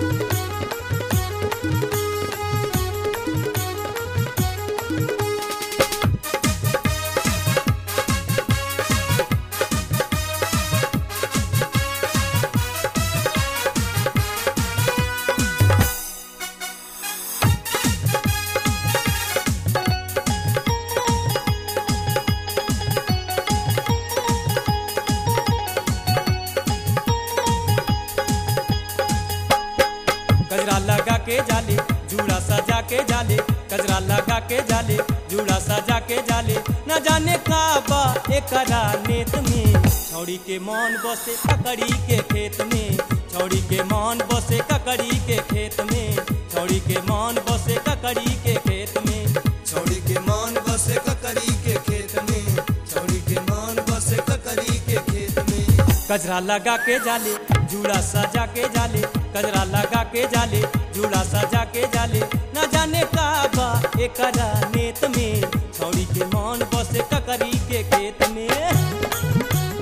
कजरा लगा के जाले जूड़ा सजा के जाले कजरा लगा के जाले जूड़ा सजा के जाले न जाने का बा एकरा नेत में छौड़ी के मन बसे ककड़ी के खेत में छौड़ी के मन बसे ककड़ी के खेत में छौड़ी के मन बसे ककड़ी के खेत में छौड़ी के मान बसे ककरी के खेत में छौड़ी के मान बसे ककरी के खेत में कजरा लगा के जाले जूड़ा सजा के जाले कजरा लगा के जाले जूड़ा सजा के जाले न जाने का बा एकरा नेत में छौड़ी के मन बसे ककरी के खेत में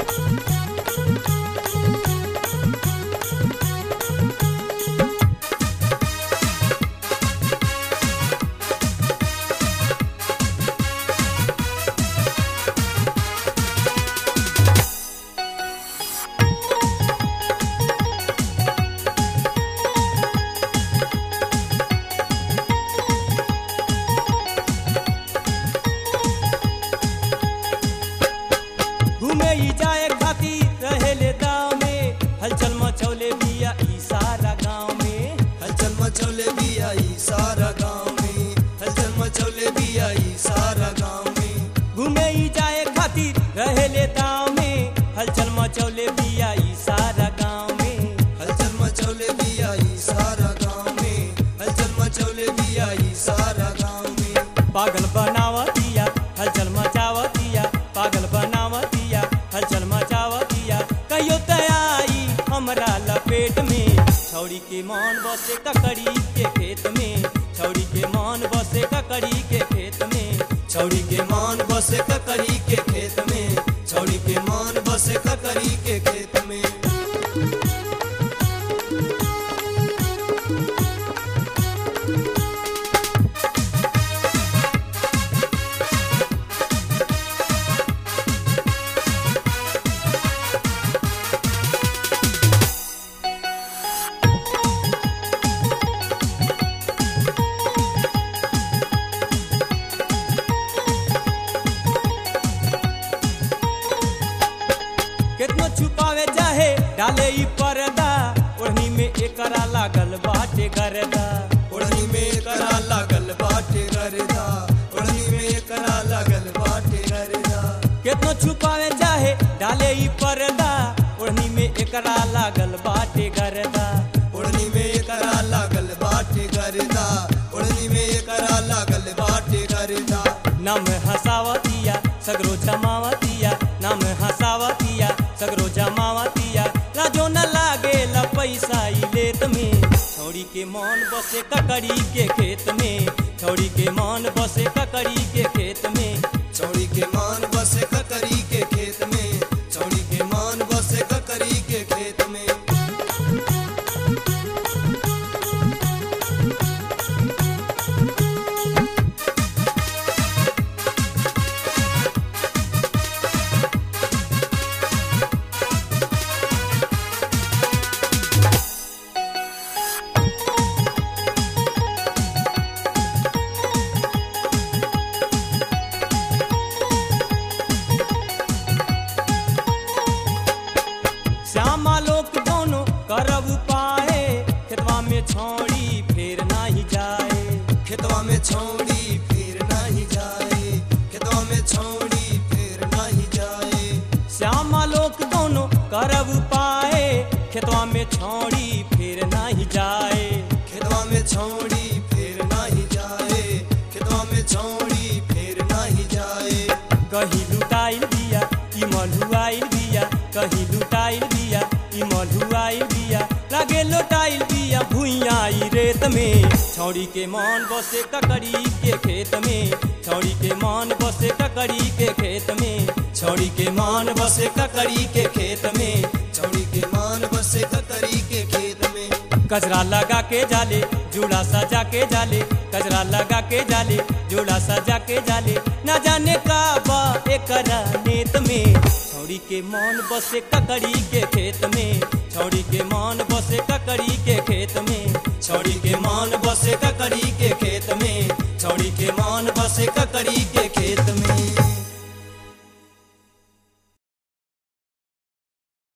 घूमे ही जाए खातिर रहेले दाव में हलचल मचौले बिया ई सारा गाँव में हलचल मचौले भी आई सारा गाँव में हलचल मचौले भी आई सारा गाँव में घूमे ही जाए खातिर रहेले दाव में हलचल मचौले बिया ई सारा गाँव में हलचल मचौले भी आई सारा गाँव में हलचल मचौले भी आई सारा गाँव में पागल बनावतिया हलचल मचावतिया पागल बनावतिया हलचल मचावतिया कहियो तयाई हमरा लपेट में छौड़ी के मन बसे ककड़ी के खेत में छौड़ी के मन बसे ककड़ी के खेत में छौड़ी के मान बसे ककरी के खेत में छौड़ी के मान बसे ककरी के खेत में कितनो छुपावे चाहे डाले ई पर्दा ओढ़नी में एकरा लागल बाटे गर्दा ओढ़नी में करा लागल बाटे गरदा ओढ़नी में करा लागल बाटे गरदा कितनो छुपावे चाहे डाले ई पर्दा ओढ़नी में एकरा लागल बाटे गर्दा ओढ़नी में करा लागल बाटे गरदा ओढ़नी में करा लागल बाटे गरदा नाम हसावतिया सगरो जमावतिया नाम हसावतिया सगरो जमावतिया लाजो न लागे ला पैसा ई लेत में छौड़ी के मन बसे ककड़ी के खेत में छौड़ी के मन बसे ककड़ी के खेत में चौड़ी के मान बसे ककरी के खेत में चौड़ी के मान बसे ककरी के खेत में श्यामा लोक दोनों करब पाए खेतवा में छौड़ी फेर नाही जाए खेतवा में छौड़ी फिर नहीं जाए खेतवा में छौड़ी फिर नहीं जाए श्यामा लोक दोनों करब पाए खेतवा में छौड़ी फेर नाही जाए खेतवा में छौड़ी फिर नहीं जाए खेतवा में छौड़ी फिर नहीं जाए कहीं लुटाइल बिया ई मलुआइल बिया कहीं लुटाइल बिया ई मलुआइल बिया लागे लुटाइल बिया भुइया ई रेत में छौड़ी के मन बसे ककड़ी के खेत में छौड़ी के मन बसे ककड़ी के खेत में छौड़ी के मान बसे ककरी के खेत में छौड़ी के मान बसे ककरी के खेत में कजरा लगा के जाले जूड़ा सजा के जाले कजरा लगा के जाले जूड़ा सजा के जाले ना जाने का बा एकरा नेत में छौड़ी के मन बसे ककड़ी के खेत में छौड़ी के मन बसे ककड़ी के खेत में छौड़ी के मान बसे ककड़ी के खेत में छौड़ी के मान बसे ककड़ी के